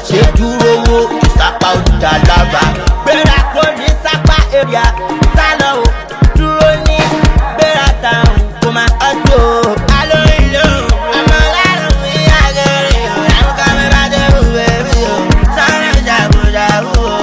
ṣe dúró wo ìsápá òdìdá lába gbéra kó ní sápá èrìà sálọ o dúró ní gbéra táwọn kò máa ọtí o. alóyún lóhùn ọmọ lárùn ní àgẹrẹ o àwọn kámẹ́rà dẹ́rù bẹ́ẹ̀ o sáré jàgùjàgù o.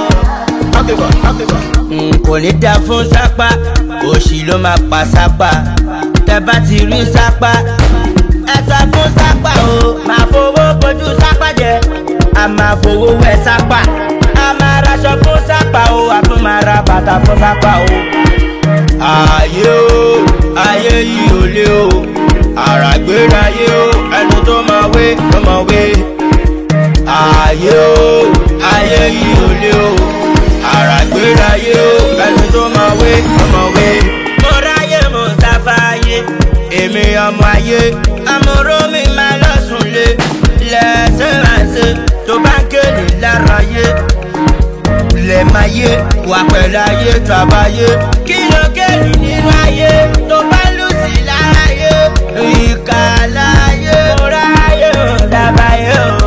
Mm, kò ní dá fún sápá òṣì ló máa pa sápá tẹ bá ti rí sápá ẹ sọ fún sápá o máa fowó bójú sápá jẹ a máa fowó wẹ sápá a máa raṣọ fún sápá o a tún máa ra bàtà fún sápá o. ayé o ayé yìí ò lé o àràgbéráyé o ẹnu tó máa wé tó máa wé ayé o ayé yìí ò lé o àràgbéráyé o ẹni tó máa wé tó máa wé. mo ráyè mo sáfáyé èmi ọmọ ayé amúró mi máa lọ́sùn lé lẹ́sẹ̀ máa ṣe tó bá ń kéde lára yé lẹ̀ máa yé wà pẹ̀lú ayé tó àbáyé kí ló kéde nínú ayé tó bá lù sí lára yé ìkà láyé mo ráyè mo dábàáyé o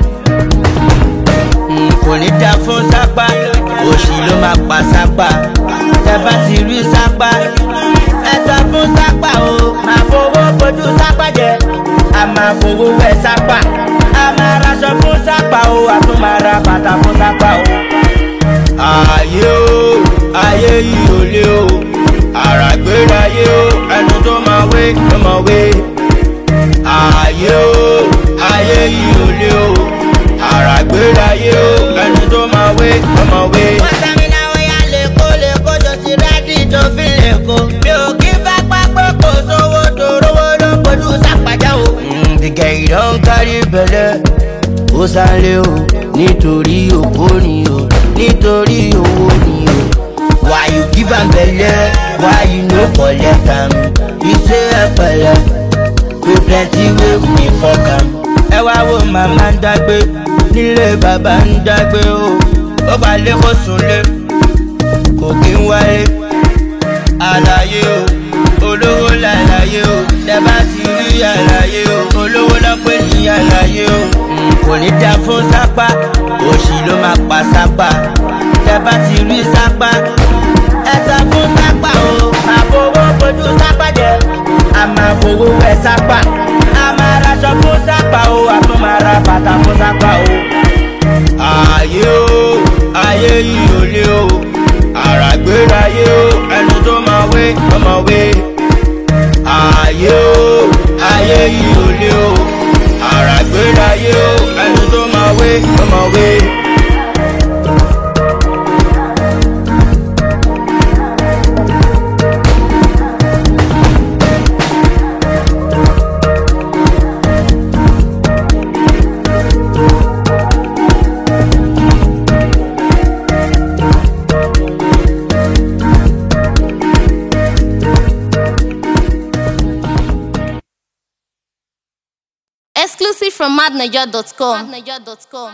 kò ní dá fún sápá òṣì ló máa pa sápá tẹ bá ti rí sápá ẹ sọ fún sápá o máa fowó bójú sápá jẹ a máa fowó wẹ sápá a máa raṣọ fún sápá o a tún máa ra bàtà fún sápá o. ayé o ayé yìí ò lé o àràgbéráyé o ẹnu tó máa wé tó máa wé ayé o ayé yìí ò lé o àràgbéráyé o ẹni tó máa wé tó máa wé. wọ́n sẹ́mi náà wọ́n yá lẹ́kọ́ lẹ́kọ́ jọ ti rẹ́dí tó fi lẹ́kọ́. mi ò kí fẹ́ pápẹ́ kò sówó tó rówó ló pẹ̀lú sàpàjá o. dìgẹ̀ ìdán kárí bẹ̀lẹ̀ ó sálẹ̀ o nítorí òpó ni o nítorí owó ni o. why you give am belle why you no collect am you say ẹ pẹ̀lẹ́ we plenty wey we dey fok am. ẹ wá wo màmá ń dágbé nílé bàbá ń dágbé o ó bá lé kó súnlé kò kí ń wálé àlàyé o olówó làlàyé o tẹ́bá ti rí àlàyé o olówó lọ́pẹ́ ní àlàyé o kò ní dá fún sápá òṣì ló máa pa sápá tẹ́bá ti rí sápá ẹ sọ fún sápá o máa fowó bójú sápá jẹ a máa fowó wẹ sápá a máa raṣọ fún sápá o a tún máa ra bàtà fún sápá o. ayé o ayé yìí ò lé o àràgbéráyé o ẹni tó máa wé tó máa wé. ayé o ayé yìí ò lé o àràgbéráyé o ẹni tó máa wé tó máa wé. Exclusive from madniger.com.